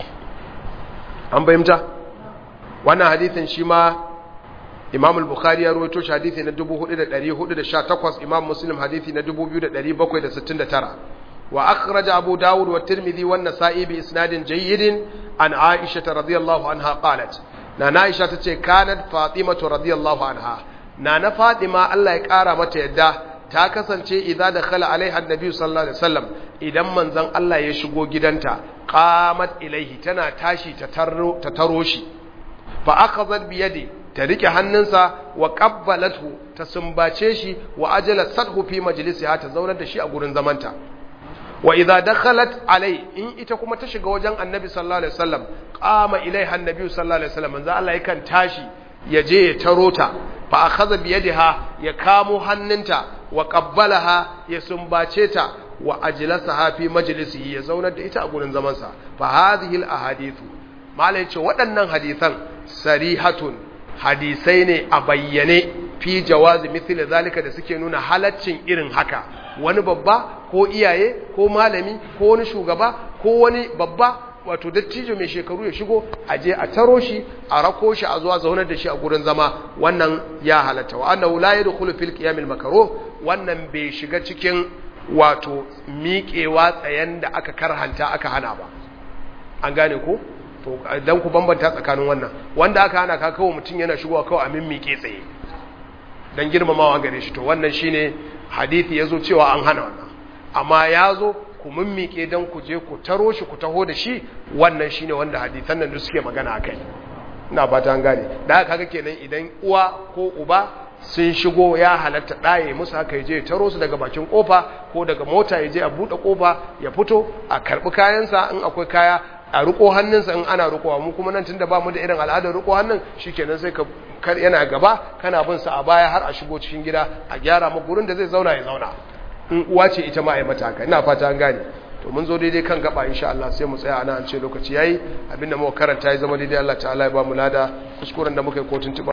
an bayyanta wannan hadisin shi ma Imam al-Bukhari ya rawaito shi hadisi na 4418 Imam Muslim hadisi na 2769 وأخرج أبو داود والترمذي والنسائي بإسناد جيد عن عائشة رضي الله عنها قالت نانا عائشة تتي كانت فاطمة رضي الله عنها نانا فاطمة الله يكارا متى يدا ta kasance idan da khala alaiha annabi sallallahu alaihi wasallam idan manzon Allah ya shigo gidanta qamat ilaihi tana tashi ta taro ta taro shi fa akhadhat bi yadi ta rike hannunsa wa qabbalathu ta sumbace shi wa ajala sadhu fi majlisiha ta zaunar da shi a gurin zamanta wa idza dakhalat alai in ita kuma ta shiga wajen annabi sallallahu alaihi wasallam qama ilaiha annabi sallallahu alaihi wasallam manzo Allah yakan tashi ya je ya taro ta fa akhadha bi yadiha ya kamo hannunta wa qabbalaha ya sumbace ta wa ajlasaha fi majlisihi ya zaunar da ita a gurin zaman sa fa hadhihi al ahadithu malai ce waɗannan hadisan sarihatun hadisai ne a bayyane fi jawazi mithli zalika da suke nuna halaccin irin haka wani babba ko iyaye ko malami ko wani shugaba ko wani babba wato dattijo mai shekaru ya shigo a je a taro shi a rako shi a zuwa zaunar da shi a gurin zama wannan ya halatta wa annahu la yadkhulu fil qiyam al makruh wannan bai shiga cikin wato miƙewa tsayen da aka karhanta aka hana ba an gane ko to dan ku bambanta tsakanin wannan wanda aka hana ka kawo mutum yana shigowa kawai a miƙe tsaye dan girmamawa gare shi to wannan shine hadisi yazo cewa an hana wannan amma yazo ku mimmike dan ku je ku taro shi ku taho da shi wannan shine wanda hadisan nan suke magana akai ina fata an gane da haka kaga kenan idan uwa ko uba sun shigo ya halatta ɗaye musu haka yaje taro su daga bakin kofa ko daga mota yaje a buɗe kofa ya fito a karɓi kayansa in akwai kaya a riko hannunsa in ana rikowa mu kuma nan tunda ba mu da irin al'adar riko hannun shikenan sai ka yana gaba kana bin sa a baya har a shigo cikin gida a gyara mu gurin da zai zauna ya zauna in uwa ce ita ma ai mata haka ina fata an gane to mun zo daidai kan gaba insha Allah sai mu tsaya ana an ce lokaci yayi abinda muka karanta ya zama daidai Allah ta'ala ya ba mu lada kuskuren da muka yi kotun